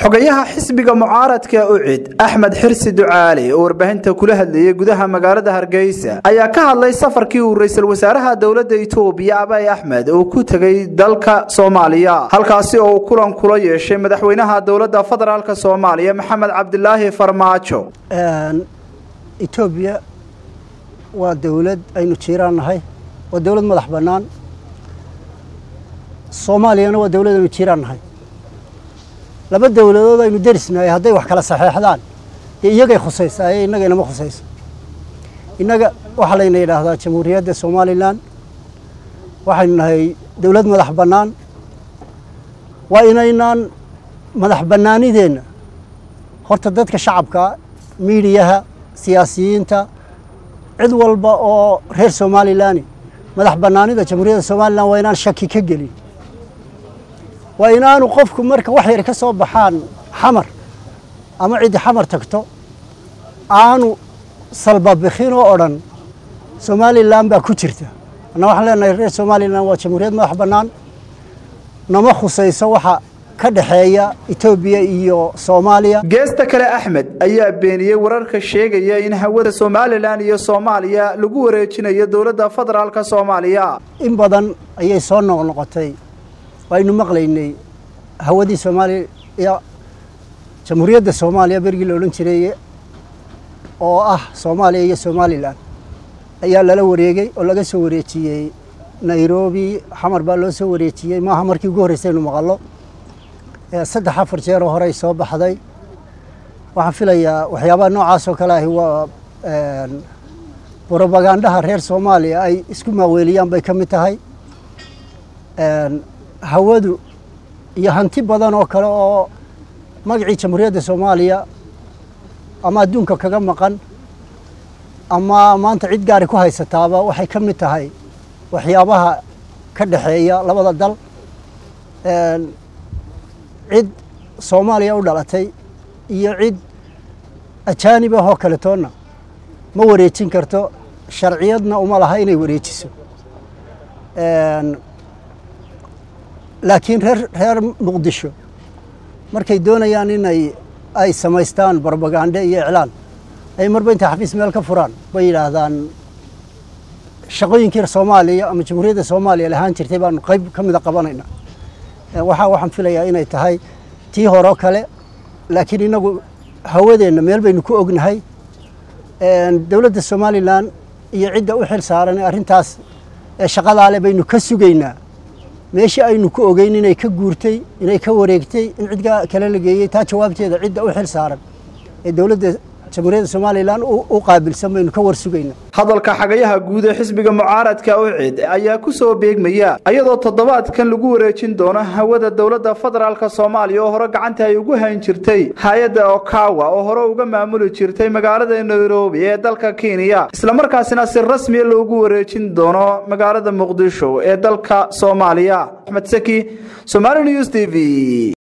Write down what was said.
xogayaha xisbiga mucaaradka ucid axmed xirsi ducaali oo warbaahinta kula hadlayay gudaha magaalada hargeysa ayaa ka hadlay safarkii uu ra-iisul wasaaraha dowladda itoobiya abay axmed uu ku tegay dalka soomaaliya halkaasi oo uu kulan kula yeeshay madaxweynaha dowladda federaalk soomaaliya maxamed cabdilaahi farmaajo etoobiya waa dowlad aynu jiiraan nahay waa dowlad madax bannaan soomaaliyana waa dowlad aynu jiiraan nahay laba dowladood aynu derisnahay hadday wax kala saxeexdaan dee iyagay khusaysaa ee innaga inama khusayso innaga waxaa layna yidhaahdaa jamhuuriyadda somalilan waxaynu nahay dowlad madax bannaan waa inaynaan madax bannaanideenna horta dadka shacabka miidiyaha siyaasiyiinta cid walba oo reer somalilani madax bannaanida jamhuuriyadda somalilan waa inaan shaki ka gelin waa inaanu qofku marka wax yar ka soo baxaan xamar ama ciddi xamar tagto aanu salbabikhin oo odhan somalilan baa ku jirta anna waxaan leenahay reer somalilan waa jamhuuriyad madax bannaan nama khusayso waxa ka dhexeeya etoobiya iyo soomaaliya geesta kale axmed ayaa beeniyey wararka sheegaya in hawada somalilan iyo soomaaliya lagu wareejinayo dowladda federaalk soomaaliya in badan ayay soo noqnoqotay waynu maqlaynay hawadii soomaaliya jamhuuriyadda soomaaliya berigii la odhan jiray oo ah soomaaliya iyo somalilan ayaa lala wareegay oo laga soo wareejiyey nairobi xamar baa loo soo wareejiyey maaha markii ugu horreysaynu maqallo saddex afar jeeroo horey soo baxday waxaan filayaa waxyaabaha noocaas oo kale ahi waa brobagandaha reer soomaaliya ay isku maaweeliyaan bay ka mid tahay hawadu iyo hanti badan oo kale oo magacii jamhuuriyadda soomaaliya ama adduunka kaga maqan ama maanta cid gaari ku haysataaba waxay ka mid tahay waxyaabaha ka dhexeeya labada dal cid soomaaliya u dhalatay iyo cid ajaanib ahoo kale toonna ma wareejin karto sharciyadna uma laha inay wareejiso laakiin reer reer muqdisho markay doonayaan inay ay samaystaan brobagande iyo iclaan ay marba intay xafiis meel ka furaan bay yidhaahdaan shaqooyinkii soomaaliya ama jamhuuriyadda soomaaliya lahaan jirtay baanu qayb ka mida qabanayna waxaa waxaan filayaa inay tahay tii horeo kale laakiin inagu hawadeenna meel baynu ku ognahay dowladda somalilan iyo cidda u xil saaran ee arrintaas shaqadaale baynu ka sugaynaa meeshii aynu ku ogeyn inay ka guurtay inay ka wareegtay in cid kale la geeyey taa jawaabteeda cidda u xil saaran ee dowladda jamhuuriyadda somalilan u qaabilsan baynu ka war sugaynaa hadalka xagayaha guud ee xisbiga mucaaradka ucid ayaa ku soo beegmaya iyadoo toddobaadkan lagu wareejin doono hawada dowladda federaalk soomaaliya oo hore gacanta ay ugu hayn jirtay hay-adda okawa oo hore uga maamuli jirtay magaalada nairobi ee dalka kenya islamarkaasina si rasmiya loogu wareejin doono magaalada muqdisho ee dalka soomaaliya axmed saki somali news t v